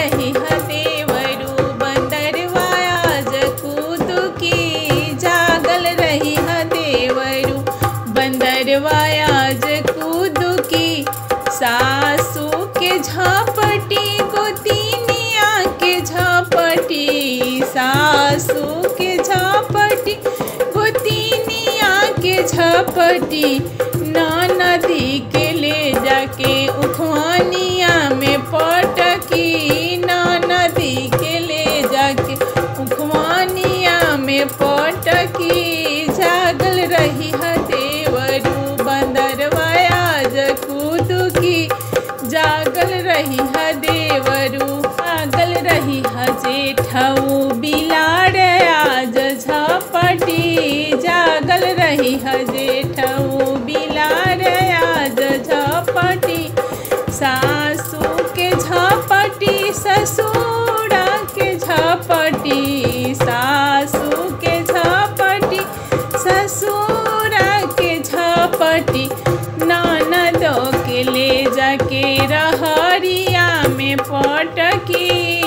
रही है देवरू बंदरवाया जकूद की जागल रही है देवरू बंदरवाया जकूद की सासू के झपटी गोतिनिया के झपटी सासू के झपटी गोतिनिया के झपटी नदी के ले जाके उखवानिया में पटकी नदी के ले जाके उखवानिया में पटकी जागल रही है देवरू बंदरवाया जकूद की जागल रही है देवरू जागल रही है जेठऊ बिलाड़ आज झपटी जागल रही है जेठऊ बिलाड़ आज झपटी सासू के झपटी ससुरा के झपटी सासू के झपटी ससुरा के झपटी ननदों के ले जाके रहरिया में पटकी